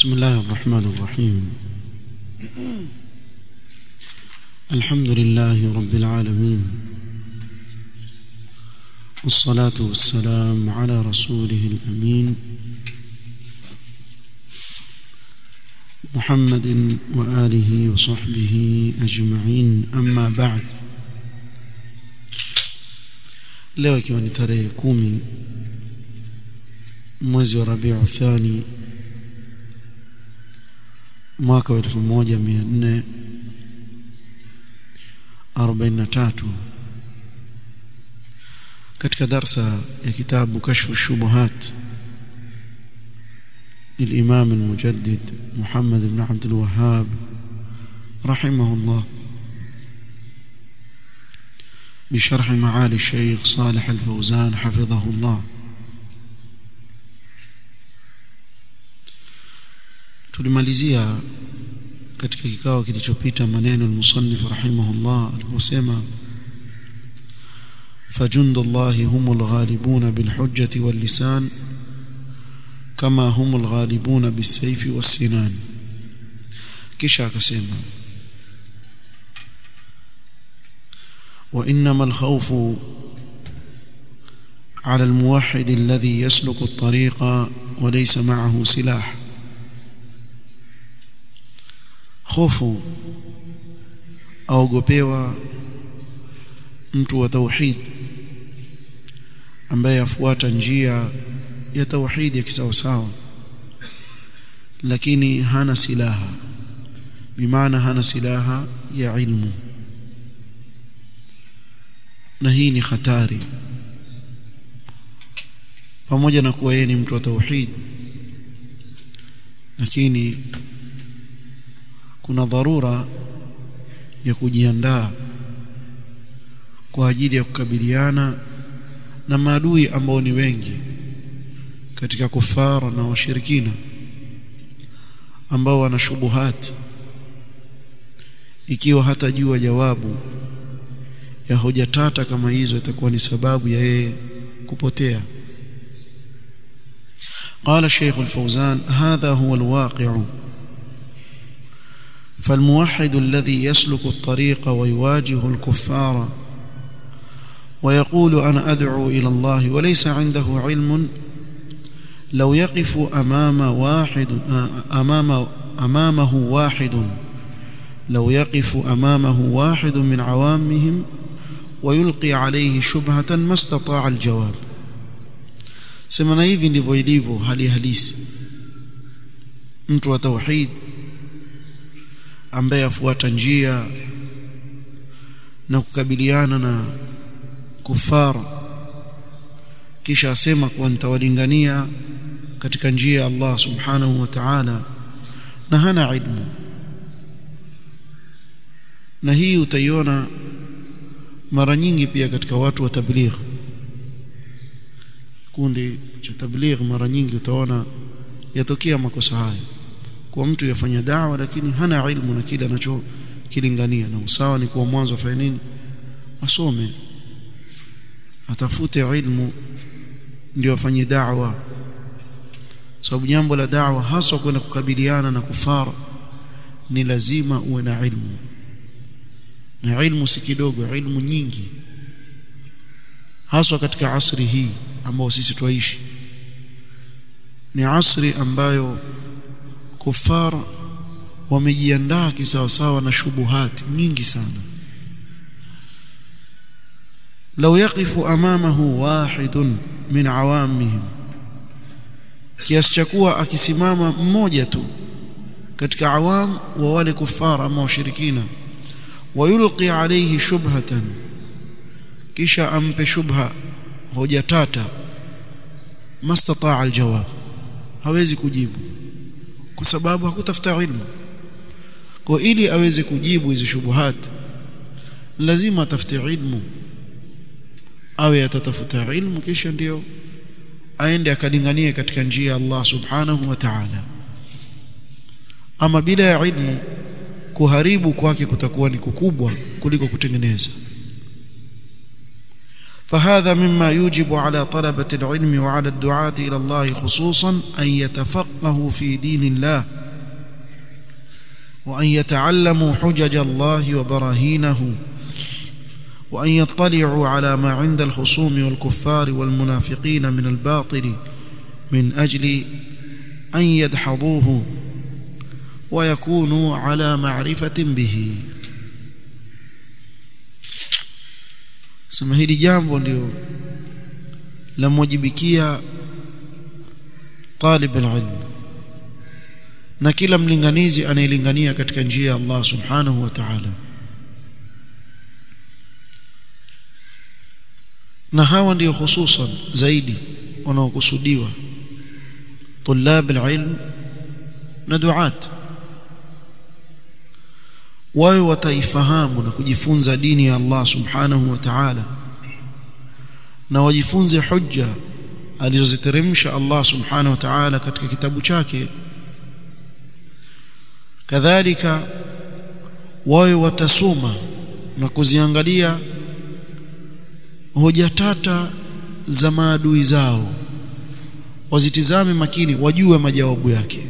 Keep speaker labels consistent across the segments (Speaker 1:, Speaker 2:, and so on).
Speaker 1: بسم الله الرحمن الرحيم الحمد لله رب العالمين والصلاة والسلام على رسوله الأمين محمد وآله وصحبه أجمعين أما بعد leo ikiwa ni tarehe kumi mwezi wa rabiu thani mwaka wa elfu moja mia nne arobaini na tatu katika darsa ya kitabu kashfu shubuhat للإمام المجدد محمد بن عبد الوهاب رحمه الله بشرح معالي الشيخ صالح الفوزان حفظه الله tulimalizia katika kikao kilichopita maneno al-musannif rahimahullah aliposema فجند الله هم الغالبون بالحجة واللسان كما هم الغالبون بالسيف والسنان kisha akasema وإنما الخوف على الموحد الذي يسلك الطريق وليس معه سلاح خوfu aogopewa mtu wa tauhid ambaye afuata njia ya tauhid ya kisawasawa lakini hana silaha bimaana hana silaha ya ilmu na hii ni hatari pamoja na kuwa yeye ni mtu wa tauhid lakini kuna dharura ya kujiandaa kwa ajili ya kukabiliana na maadui ambao ni wengi katika kufara na washirikina ambao wana shubuhat ikiwa hatajua jawabu ya hoja tata kama hizo itakuwa ni sababu ya yeye kupotea قال الشيخ الفوزان هذا هو الواقع فالموحد الذي يسلك الطريق ويواجه الكفار ويقول انا ادعو الى الله وليس عنده علم لو يقف امام واحد امام امامه واحد لو يقف امامه واحد من عوامهم ويلقي عليه شبهه ما استطاع الجواب semana hivi ndivyo ilivyo hali halisi mtu wa tauhid ambaye afuata njia na kukabiliana na kufara kisha asema kuwa nitawalingania katika njia ya Allah subhanahu wa ta'ala na hana ilmu na hii utaiona mara nyingi pia katika watu wa tabligh kundi cha tabligh mara nyingi utaona yatokea makosa haya kwa mtu yafanya dawa lakini hana ilmu na kile anachokilingania na usawa ni kuwa mwanzo afanye nini asome atafute ilmu ndio afanye da'wa sababu jambo la da'wa haswa kwenda kukabiliana na kufara ni lazima uwe na ilmu na ilmu si kidogo ilmu nyingi haswa katika asri hii ambao sisi twaishi ni asri ambayo kufara wamejiandaa kisawasawa na shubuhati nyingi sana لو يقف امامه واحد من عوامهم kiasi cha kuwa akisimama mmoja tu katika awam wa wale kufara ama washirikina wayulqi alayhi shubhatan kisha ampe shubha hoja tata mastataa aljawab hawezi kujibu kwa sababu hakutafuta ilmu kwa ili aweze kujibu hizo shubuhat lazima atafute ilmu awe atatafuta ilmu kisha ndio aende akalinganie katika njia ya Allah subhanahu wa ta'ala ama bila ya ilmu kuharibu kwake kutakuwa ni kukubwa kuliko kutengeneza فهذا مما يوجب على طلبة العلم وعلى الدعاة إلى الله خصوصا أن يتفقهوا في دين الله وأن يتعلموا حجج الله وبراهينه وأن يطلعوا على ما عند الخصوم والكفار والمنافقين من الباطل من أجل أن يدحضوه ويكونوا على معرفة به sema hili jambo ndio lamwajibikia talib alilm na kila mlinganizi anayelingania katika njia ya Allah subhanahu wa ta'ala na hawa ndio hususan zaidi wanaokusudiwa طلاب العلم na duat wawe wataifahamu na kujifunza dini ya Allah subhanahu wa ta'ala na wajifunze hujja alizoziteremsha Allah subhanahu wa ta'ala katika kitabu chake kadhalika wawe watasoma na kuziangalia hoja tata za maadui zao wazitizame makini wajue majawabu yake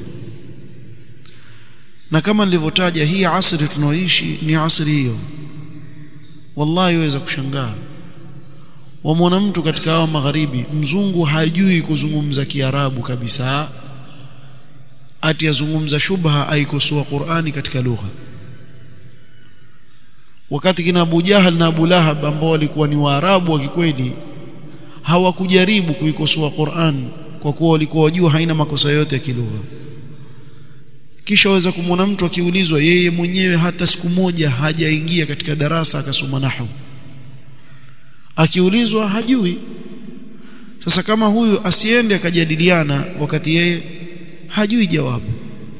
Speaker 1: na kama nilivyotaja hii asri tunaoishi ni asri hiyo wallahi waweza kushangaa wamwona mtu katika hao magharibi mzungu hajui kuzungumza kiarabu kabisa ati yazungumza shubha aikosoa Qur'ani katika lugha wakati kina Abu Jahal na Abu Lahab ambao walikuwa ni Waarabu wa kikweli hawakujaribu kuikosoa Qur'an kwa kuwa walikuwa wajua haina makosa yote ya kilugha kisha waweza kumwona mtu akiulizwa yeye mwenyewe hata siku moja hajaingia katika darasa akasoma nahwu akiulizwa hajui sasa kama huyu asiende akajadiliana wakati yeye hajui jawabu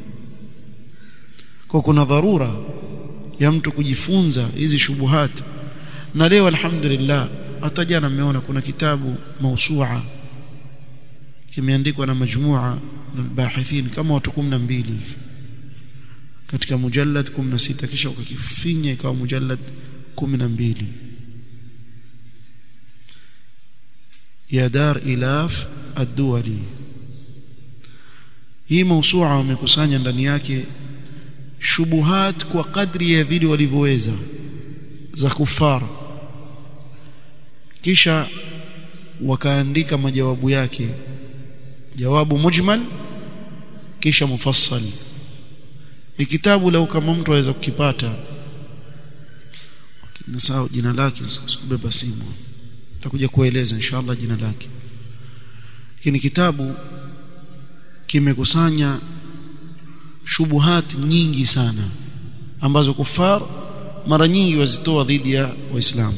Speaker 1: kwa kuna dharura ya mtu kujifunza hizi shubuhat na leo alhamdulillah hata jana mmeona kuna kitabu mausua kimeandikwa na majmua na bahithin kama watu 12 hivi katika mujallad 16 kisha ukakifinya ikawa mujallad 12 ya dar ilaf ad-duwali hii mausua wamekusanya ndani yake shubuhat kwa kadri ya vile walivyoweza za kufara kisha wakaandika majawabu yake jawabu mujmal kisha mufassal kitabu lau kama mtu aweza kukipata nasahau jina lake sikubeba simu nitakuja kueleza inshallah jina lake lakini kitabu kimekusanya shubuhat nyingi sana ambazo kufar mara nyingi wazitoa dhidi ya waislamu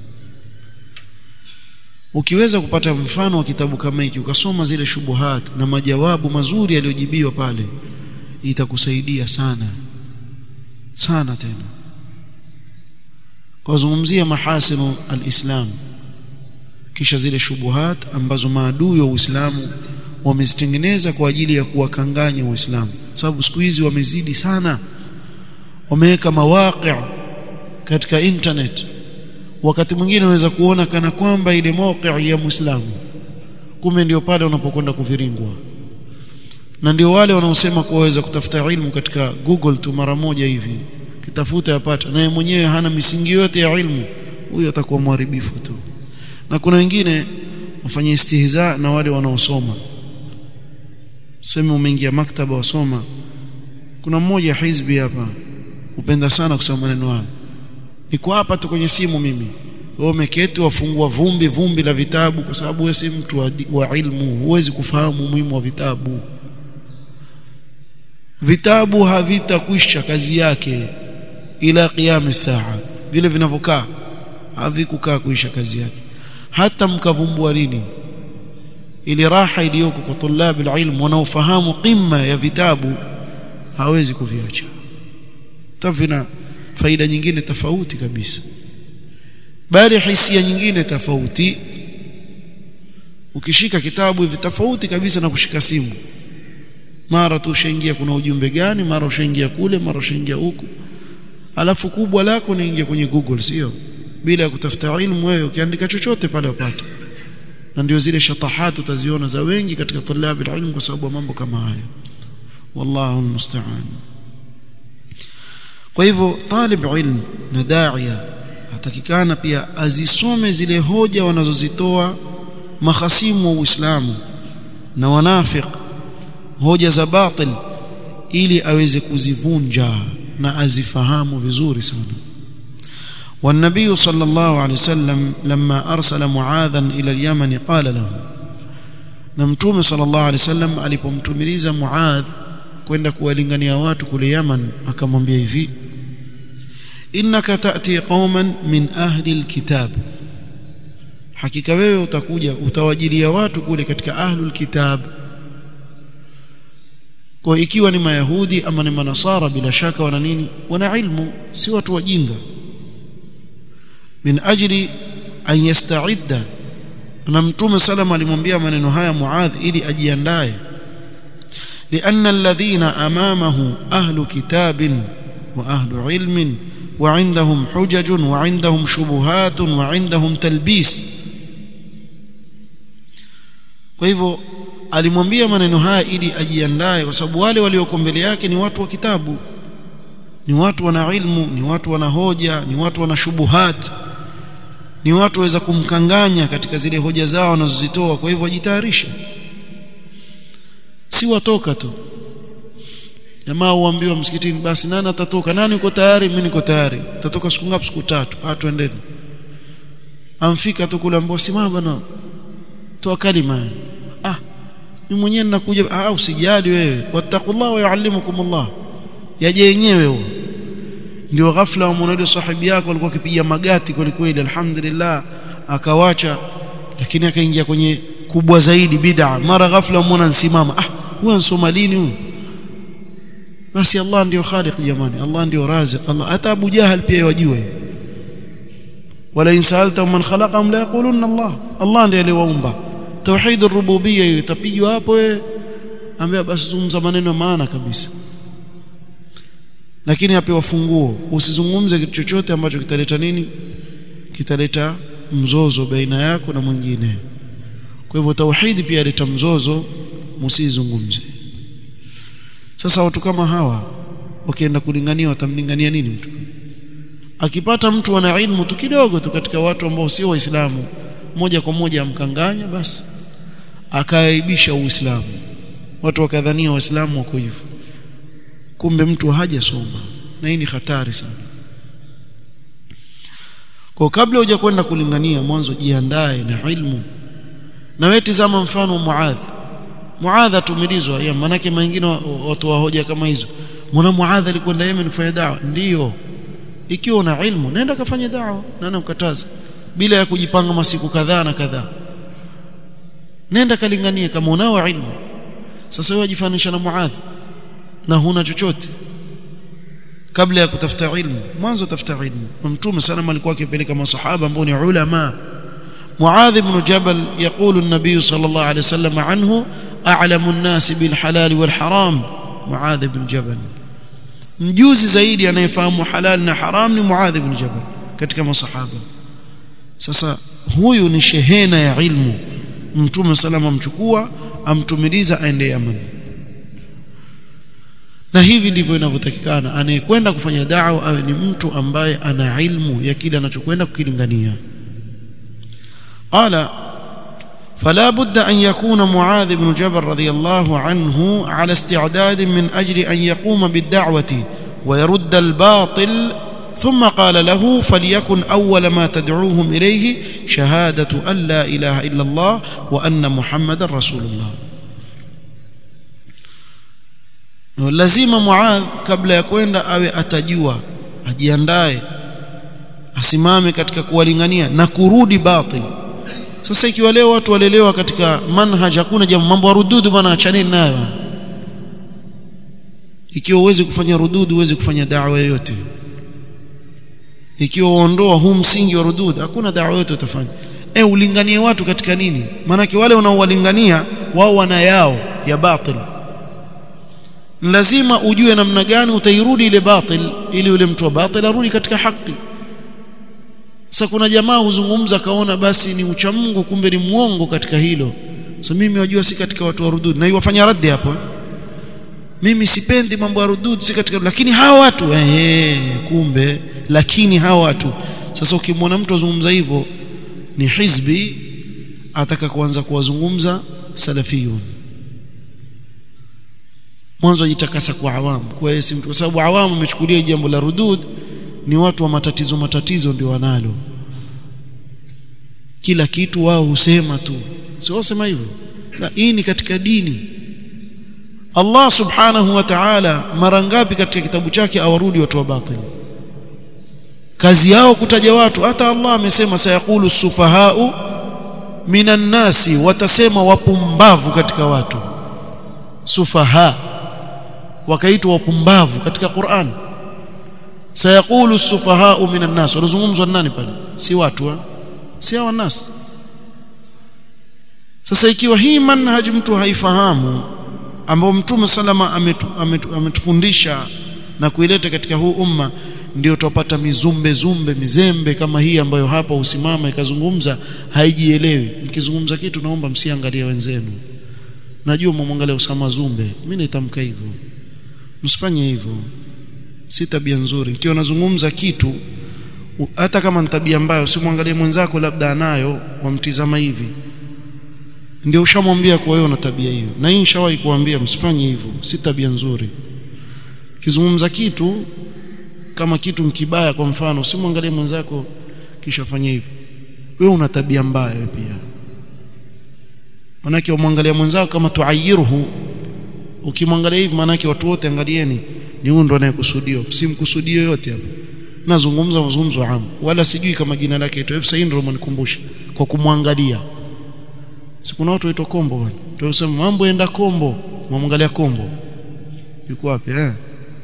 Speaker 1: ukiweza kupata mfano wa kitabu kama hiki ukasoma zile shubuhat na majawabu mazuri yaliyojibiwa pale itakusaidia sana sana tena kuzungumzia mahasinu alislam kisha zile shubuhat ambazo maadui wa Uislamu wamezitengeneza kwa ajili ya kuwakanganya waislamu sababu siku hizi wamezidi sana wameweka mawaqi katika internet wakati mwingine unaweza kuona kana kwamba ile mawqi ya muislamu kumbe ndio pale unapokwenda kuviringwa na ndio wale wanaosema kuwa waweza kutafuta ilmu katika Google tu mara moja hivi kitafuta yapata naye mwenyewe hana misingi yote ya ilmu huyo atakuwa mharibifu tu na kuna wengine wafanya istihza na wale wanaosoma sema umeingia maktaba wasoma kuna mmoja hizbi hapa upenda sana kusoma maneno haya niko hapa tu kwenye simu mimi wewe umeketi wafungua vumbi vumbi la vitabu kwa sababu wewe si mtu wa, wa ilmu huwezi kufahamu umuhimu wa vitabu vitabu havitakwisha kazi yake ila qiyam saa vile vinavyokaa havikukaa kuisha kazi yake hata mkavumbua nini ili raha iliyoko kwa tulabi alilm wanaofahamu qimma ya vitabu hawezi kuviacha tafina faida nyingine tofauti kabisa bali hisia nyingine tofauti ukishika kitabu hivi tofauti kabisa na kushika simu mara tu ushaingia kuna ujumbe gani mara ushaingia kule mara ushaingia huku alafu kubwa lako niingia kwenye Google sio bila kutafuta ilmu wewe ukiandika chochote pale upate na ndio zile shatahat utaziona za wengi katika talabi ilmu kwa sababu mambo kama haya wallahu almusta'an kwa hivyo talib ilm na da'iya atakikana pia azisome zile hoja wanazozitoa mahasimu wa Uislamu na wanafiq hoja za batil ili aweze kuzivunja na azifahamu vizuri sana والنبي صلى الله عليه وسلم لما أرسل معاذا إلى اليمن قال له نمتوم صلى الله عليه وسلم alipomtumiliza Muadh kwenda kuwalingania watu kule Yaman akamwambia hivi innaka ta'ti qauman min ahli alkitab hakika wewe utakuja utawajilia watu kule katika ahlul kitab kwa ikiwa ni mayahudi ama ni manasara bila shaka wana nini wana ilmu si watu wajinga min ajli an yasta'idda na mtume salama alimwambia maneno haya muadh ili ajiandae لأن الذين أمامه أهل كتاب وأهل علم وعندهم حجج وعندهم شبهات وعندهم تلبيس kwa hivyo alimwambia maneno haya ili ajiandae kwa sababu wale walioko mbele yake ni watu wa kitabu ni watu wana ilmu ni watu wana hoja ni watu wana shubuhat ni watu waweza kumkanganya katika zile hoja zao wanazozitoa kwa hivyo ajitayarishe si watoka tu jamaa uambiwa msikitini basi nani atatoka nani uko tayari mimi niko tayari utatoka siku ngapi siku tatu ah twendeni amfika tu kule ambao simama bana toa kalima ah mimi mwenyewe ninakuja ah usijali wewe wattaqullah wa yuallimukumullah yaje yenyewe huo ndio ghafla umwona sahibi yako alikuwa akipiga magati kweli kweli alhamdulillah akawacha lakini akaingia kwenye kubwa zaidi bid'a mara ghafla umwona nsimama ah huwa nsoma lini huyu basi Allah ndio khaliq jamani Allah ndio raziq Allah hata Abu Jahal pia yajue wala insalta man khalaqahum la yaquluna Allah Allah ndiye aliwaumba tauhid ar-rububiyya itapigwa hapo wewe ambia basi zungumza maneno maana kabisa lakini apewa funguo usizungumze kitu chochote ambacho kitaleta nini kitaleta mzozo baina yako na mwingine kwa hivyo tauhidi pia ileta mzozo msizungumze sasa watu kama hawa wakienda kulingania watamlingania nini mtu akipata mtu ana ilmu tu kidogo tu katika watu ambao sio waislamu moja kwa moja amkanganya basi akaaibisha uislamu watu wakadhania waislamu wako hivyo kumbe mtu hajasoma na hii ni hatari sana kwa kabla huja kwenda kulingania mwanzo jiandae na ilmu na wewe tizama mfano Muadh Muadh atumilizwa ya manake mengine watu wa hoja kama hizo mwana Muadh alikwenda Yemen kufanya dawa ndiyo ikiwa una ilmu nenda kafanya dawa nani ukataza bila ya kujipanga masiku kadhaa na kadhaa nenda kalinganie kama unao ilmu sasa wewe jifanisha na Muadh na huna chochote kabla ya kutafuta ilmu mwanzo tafuta ilmu mtume sana alikuwa akipeleka masahaba ambao ni ulama معاذ بن جبل يقول النبي صلى الله عليه وسلم عنه أعلم الناس بالحلال والحرام معاذ بن جبل mjuzi zaidi anayefahamu halal na haram ni Muadh ibn Jabal katika masahaba sasa huyu ni shehena ya ilmu mtume salama amchukua amtumiliza aende Yaman na hivi ndivyo inavyotakikana anayekwenda kufanya da'wa awe ni mtu ambaye ana ilmu ya kile anachokwenda kukilingania قال فلا بد أن يكون معاذ بن جبل رضي الله عنه على استعداد من أجل أن يقوم بالدعوة ويرد الباطل ثم قال له فليكن أول ما تدعوهم إليه شهادة أن لا إله إلا الله وأن محمد رسول الله lazima Muadh kabla ya kwenda awe atajua ajiandae asimame katika kuwalingania na kurudi batil sasa ikiwa leo watu walelewa katika manhaj hakuna jambo mambo ya rududu bwana achaneni nayo ikiwa uweze kufanya rududu uweze kufanya da'wa yoyote ikiwa uondoa huu msingi wa rududu hakuna da'wa yoyote utafanya eh ulinganie watu katika nini maanake wale unaowalingania wao wana yao ya batil lazima ujue namna gani utairudi ile batil ili yule mtu wa batil arudi katika haki sasa kuna jamaa huzungumza kaona basi ni ucha Mungu kumbe ni muongo katika hilo sasa mimi wajua si katika watu wa rudud na iwafanya raddi hapo mimi sipendi mambo ya rudud si katika lakini hawa watu eh kumbe lakini hawa watu sasa ukimwona mtu azungumza hivyo ni hizbi ataka kuanza kuwazungumza salafiyun mwanzo ajitakasa kwa awamu kwa hiyo kwa sababu awamu imechukulia jambo la rudud ni watu wa matatizo matatizo ndio wanalo kila kitu wao husema tu sio wasema hivyo na hii ni katika dini Allah subhanahu wa ta'ala mara ngapi katika kitabu chake awarudi watu wa batil kazi yao kutaja watu hata Allah amesema sayaqulu sufahau minan nasi watasema wapumbavu katika watu sufaha wakaitwa wapumbavu katika Qur'an sayaqulu sufahau minan nas wanazungumzwa nani pale si watu wa? si hawa nas sasa ikiwa hii manhaj mtu haifahamu ambao mtume salama ametu, ametu, ametufundisha na kuileta katika huu umma ndio tupata mizumbe zumbe mizembe kama hii ambayo hapa usimama ikazungumza haijielewi nikizungumza kitu naomba msiangalie wenzenu najua mumwangalia Usama Zumbe mimi nitamka hivyo msifanye hivyo si tabia nzuri ikiwa nazungumza kitu hata kama ni tabia mbaya usimwangalie mwenzako labda anayo wamtizama hivi ndio ushamwambia kwa wewe una tabia hiyo na hii nishawahi kuambia msifanye hivyo si tabia nzuri kizungumza kitu kama kitu mkibaya kwa mfano usimwangalie mwenzako kisha fanya hivyo wewe una tabia mbaya pia manake umwangalia mwenzako kama tuayiruhu ukimwangalia hivi manake watu wote angalieni ni huyo ndo anayekusudiwa simkusudie yote hapo nazungumza mazungumzo amu wala sijui kama jina lake ito Said ndio mnikumbusha kwa kumwangalia si kuna watu waitwa kombo bwana tunasema mambo enda kombo mwamwangalia kombo yuko wapi eh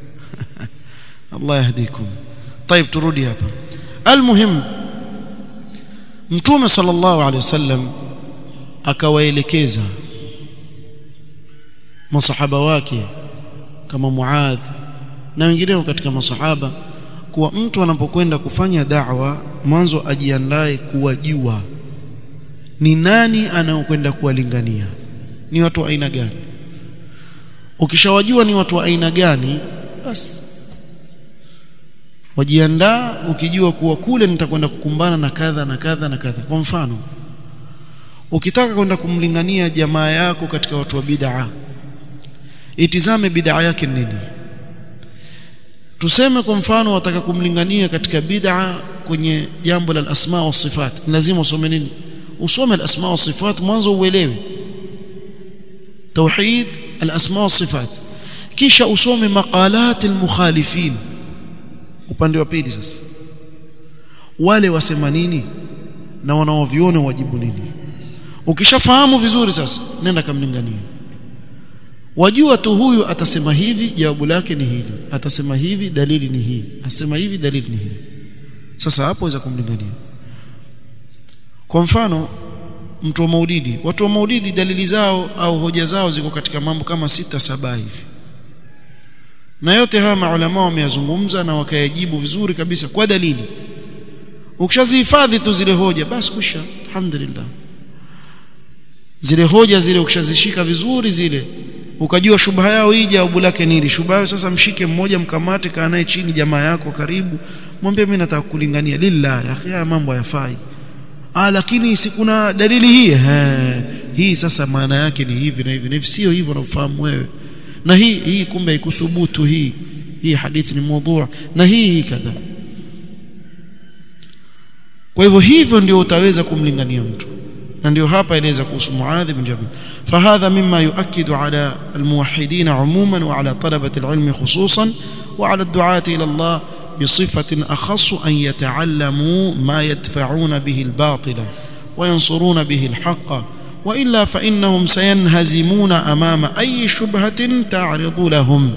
Speaker 1: Allah yahdikum طيب turudi hapa almuhim mtume sallallahu alaihi wasallam akawaelekeza masahaba wake kama Muadh na wengineo katika masahaba kuwa mtu anapokwenda kufanya da'wa mwanzo ajiandae kuwajua ni nani anaokwenda kuwalingania ni watu wa aina gani ukishawajua ni watu wa aina gani basi wajiandaa ukijua kuwa kule nitakwenda kukumbana na kadha na kadha na kadha kwa mfano ukitaka kwenda kumlingania jamaa yako katika watu wa bid'a itizame bid'a yake nini tuseme kwa mfano wataka kumlingania katika bid'a kwenye jambo la asma wa sifat lazima usome nini usome al-asma wa sifat mwanzo uelewe tauhid al-asma wa sifat kisha usome maqalat al-mukhalifin upande wa pili sasa wale wasema nini na wanaoviona wajibu nini ukishafahamu vizuri sasa nenda kamlingania wajua tu huyu atasema hivi jawabu lake ni hili atasema hivi dalili ni hii asema hivi dalili ni hii sasa hapo waweza kumlingania kwa mfano mtu wa maulidi watu wa maulidi dalili zao au hoja zao ziko katika mambo kama sita saba hivi na yote haya maulama wameyazungumza na wakayajibu vizuri kabisa kwa dalili ukishazihifadhi tu zile hoja basi kusha alhamdulillah zile hoja zile ukishazishika vizuri zile ukajua shubha yao hii jawabu lake nini shubha yao sasa mshike mmoja mkamate kaa naye chini jamaa yako karibu mwambie mimi nataka kulingania lillah ya akhi mambo hayafai ah lakini si kuna dalili hii He, hii sasa maana yake ni hivi na hivi na hivi sio hivyo unafahamu wewe na hii hii kumbe ikuthubutu hii hii hadithi ni mada na hii hii kadha kwa hivyo hivyo ndio utaweza kumlingania mtu na ndio hapa eleza kuhusu Muadh bin Jabal fahadha mimma yuakidu ala almuwahhidin umuman wa ala talabati alilm khususan wa ala ad-du'ati ila Allah بصفة أخص أن يتعلموا ما يدفعون به الباطل وينصرون به الحق وإلا فإنهم سينهزمون أمام أي شبهة تعرض لهم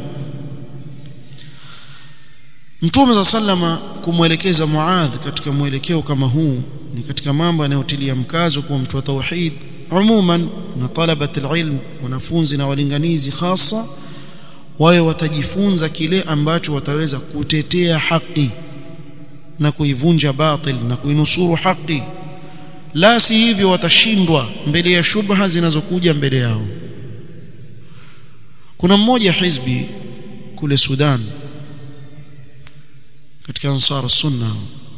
Speaker 1: Mtume za sallama kumwelekeza Muadh katika mwelekeo kama huu ni katika mambo yanayotilia mkazo kwa mtu wa tauhid umuman na talabat alilm wanafunzi na walinganizi hasa wawe watajifunza kile ambacho wataweza kutetea haki na kuivunja batil na kuinusuru haki la si hivyo watashindwa mbele ya shubha zinazokuja mbele yao kuna mmoja hizbi kule Sudan katika Ansar Sunna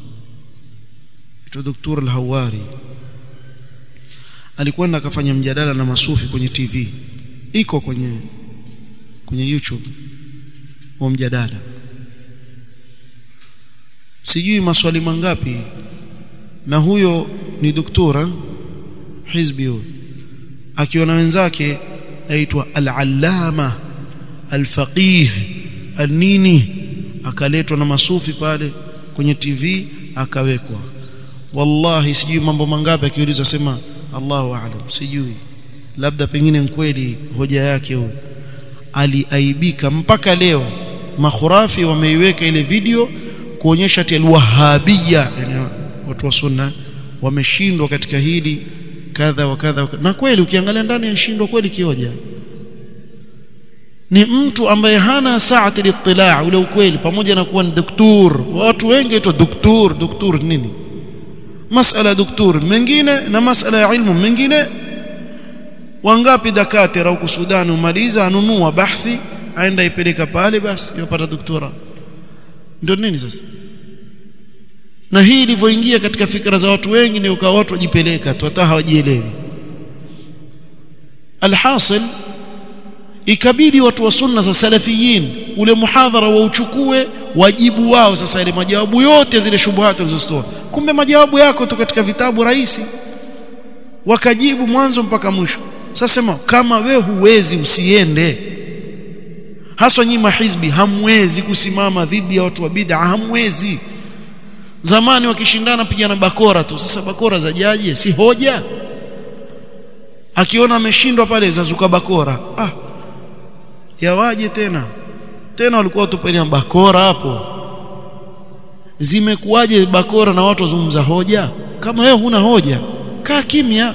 Speaker 1: ito Dr. Al-Hawari alikwenda akafanya mjadala na masufi kwenye TV iko kwenye kwenye YouTube wa mjadala sijui maswali mangapi na huyo ni doktora hizbi huyo akiwa na wenzake aitwa al-allama al-faqih al-nini akaletwa na masufi pale kwenye TV akawekwa wallahi sijui mambo mangapi akiuliza sema Allahu aalam sijui labda pengine kweli hoja yake huyo aliaibika mpaka leo makhurafi wameiweka ile video kuonyesha ati alwahabia yani watu wa sunna wameshindwa katika hili kadha wa kadha na kweli ukiangalia ndani anashindwa kweli kioja ni mtu ambaye hana saati litila ule ukweli pamoja na kuwa ni doktor watu wengi waitwa doktor doktor nini masala doktor mengine na masala ya ilmu mengine wangapi dakatira huko Sudan umaliza anunua bahthi aenda ipeleka pale basi yopata doktora ndio nini sasa na hii ilivyoingia katika fikra za watu wengi ndio kwa watu wajipeleka tu hata hawajielewi alhasil ikabidi watu wa sunna za salafiyin ule muhadhara wauchukue wajibu wao sasa ile majawabu yote zile shubuhati walizozitoa kumbe majawabu yako tu katika vitabu rahisi wakajibu mwanzo mpaka mwisho sasa sema kama we huwezi usiende haswa nyinyi mahizbi hamwezi kusimama dhidi ya watu wa bid'a hamwezi zamani wakishindana pigana bakora tu sasa bakora za jaje si hoja akiona ameshindwa pale zazuka bakora ah yawaje tena tena walikuwa tupenia bakora hapo zimekuwaje bakora na watu wazungumza hoja kama wewe huna hoja kaa kimya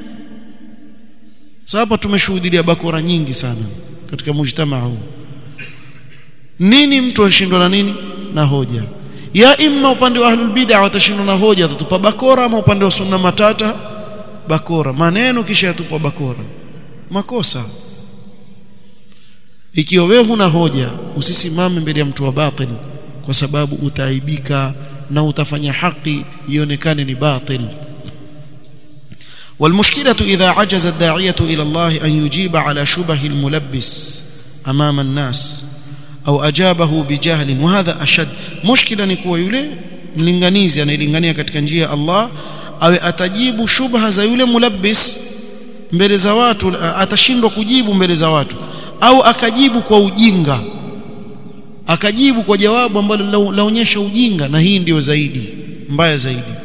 Speaker 1: sasa hapa tumeshuhudia bakora nyingi sana katika mujtamaa huu nini mtu ashindwa na nini na hoja ya imma upande wa ahlul bid'a watashindwa na hoja tatupa bakora ama upande wa sunna matata bakora maneno kisha yatupa bakora makosa ikiwa wewe huna hoja usisimame mbele ya mtu wa batil kwa sababu utaaibika na utafanya haki ionekane ni batil والمشكلة إذا عجز الداعية إلى الله أن يجيب على شبه الملبس أمام الناس أو أجابه بجهل وهذا أشد مشكلة نكوى يلي mlinganizi anayelingania katika njia ya Allah awe atajibu shubha za yule mulabbis mbele za watu atashindwa kujibu mbele za watu au akajibu kwa ujinga akajibu kwa jawabu ambalo laonyesha ujinga na hii ndio zaidi mbaya zaidi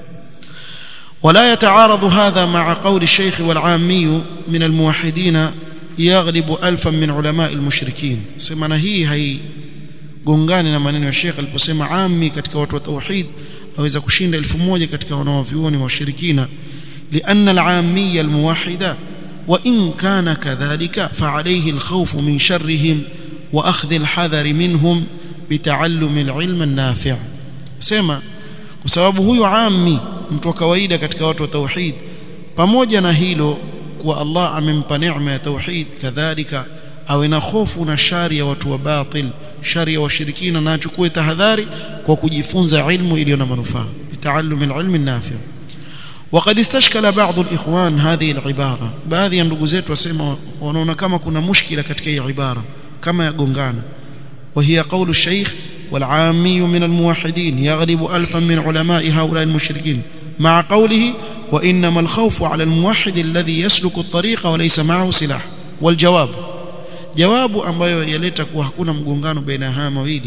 Speaker 1: ولا يتعارض هذا مع قول الشيخ والعامي من الموحدين يغلب ألفا من علماء المشركين سمعنا هي هي gongani na maneno ya Sheikh aliposema ammi katika watu wa tauhid aweza kushinda elfu moja katika wanaovyuoni wa washirikina lianna al-aamiyya al-muwahhida wa in kana kadhalika fa alayhi al-khawf min sharrihim wa akhdh al-hadhar minhum bita'allum al-ilm an-nafi' sema kwa sababu huyu ammi mtu wa kawaida katika watu wa tauhid pamoja na hilo kuwa Allah amempa neema ya tauhid kadhalika awe na hofu na shari ya watu wa batil shari ya washirikina na achukue tahadhari kwa kujifunza ilmu iliyo na manufaa bitaalum alilm nafi وقد استشكل بعض الاخوان هذه العباره baadhi ya ndugu zetu wasema wanaona kama kuna mushkila katika hii ibara kama yagongana وهي قول الشيخ والعامي من الموحدين يغلب ألفا من علماء هؤلاء المشركين مع قوله وإنما الخوف على الموحد الذي يسلك الطريق وليس معه سلاح والجواب jawabu ambayo yaleta kuwa hakuna mgongano baina haya mawili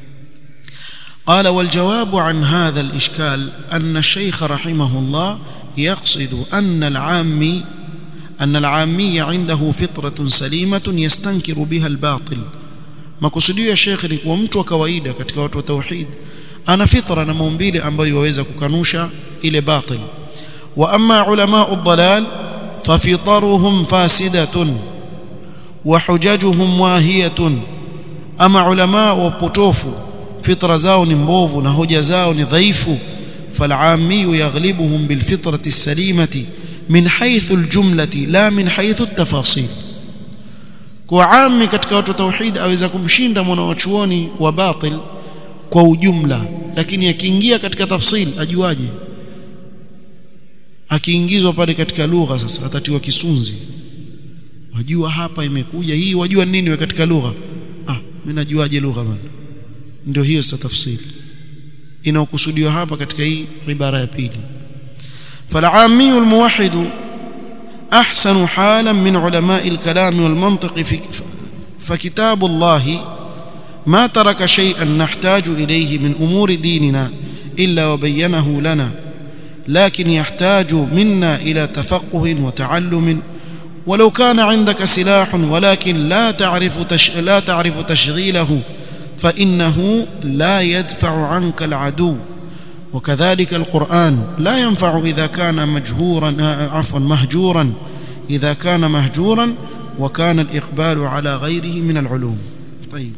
Speaker 1: قال والجواب عن هذا الإشكال أن الشيخ رحمه الله يقصد أن العامي أن العامي عنده فطرة سليمة يستنكر بها الباطل makusudio ya shekhe ni kuwa mtu wa kawaida katika watu wa tauhid ana fitra na maumbile ambayo waweza kukanusha ile batil wa amma ulamau dhalal fafitaruhum fasidatun wa hujajuhum wahiyatun ama ulama wa potofu fitra zao ni mbovu na hoja zao ni dhaifu فالعامي يغلبهم بالفطرة السليمة من حيث الجملة لا من حيث التفاصيل kwa ami katika watu tauhid aweza kumshinda mwanawachuoni wa batil kwa ujumla lakini akiingia katika tafsil ajuaje akiingizwa pale katika lugha sasa atatiwa kisunzi wajua hapa imekuja hii wajua nini we katika lugha ah mimi najuaje lugha bana ndio hiyo sasa tafsiri inaokusudiwa hapa katika hii ibara ya pili فالعامي الموحد احسن حالا من علماء الكلام والمنطق في فكتاب الله ما ترك شيئا نحتاج اليه من امور ديننا الا وبينه لنا لكن يحتاج منا الى تفقه وتعلم ولو كان عندك سلاح ولكن لا تعرف تش... لا تعرف تشغيله فانه لا يدفع عنك العدو وكذلك القران لا ينفع اذا كان مجهورا عفوا مهجورا اذا كان مهجورا وكان الاقبال على غيره من العلوم طيب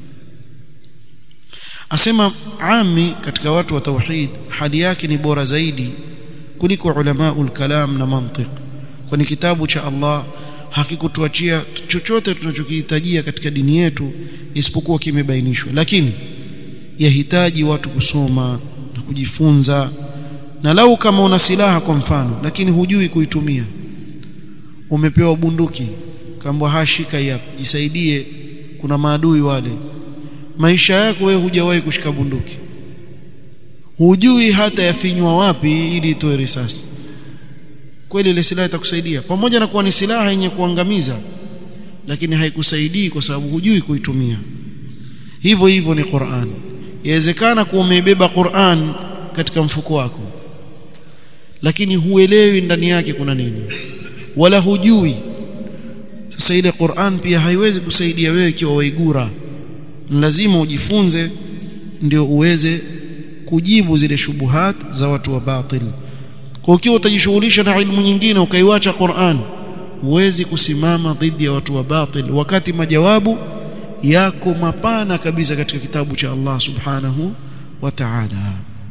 Speaker 1: asema ami katika watu wa tauhid hali yake ni bora zaidi kuliko ulamaul kalam na mantiq kwani kitabu cha Allah hakikutuachia chochote tunachokihitajia katika dini yetu isipokuwa kimebainishwa lakini yahitaji watu kusoma na kujifunza na lau kama una silaha kwa mfano lakini hujui kuitumia umepewa bunduki kaambwa hashika hapa jisaidie kuna maadui wale maisha yako wewe hujawahi kushika bunduki hujui hata yafinywa wapi ili itoe risasi kweli ile silaha itakusaidia pamoja na kuwa ni silaha yenye kuangamiza lakini haikusaidii kwa sababu hujui kuitumia hivyo hivyo ni Qur'an yawezekana kuwa umebeba Qur'an katika mfuko wako lakini huelewi ndani yake kuna nini wala hujui sasa ile Qur'an pia haiwezi kusaidia wewe ikiwa waigura lazima ujifunze ndio uweze kujibu zile shubuhat za watu wa batil kwa ukiwa utajishughulisha na ilmu nyingine ukaiwacha Qur'an huwezi kusimama dhidi ya watu wa batil wakati majawabu yako mapana kabisa katika kitabu cha Allah subhanahu wa ta'ala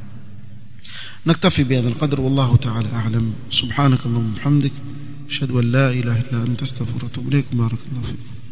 Speaker 1: نكتفي بهذا القدر والله تعالى أعلم سبحانك اللهم وبحمدك أشهد أن لا إله إلا أنت استغفرك وأتوب إليك بارك الله فيكم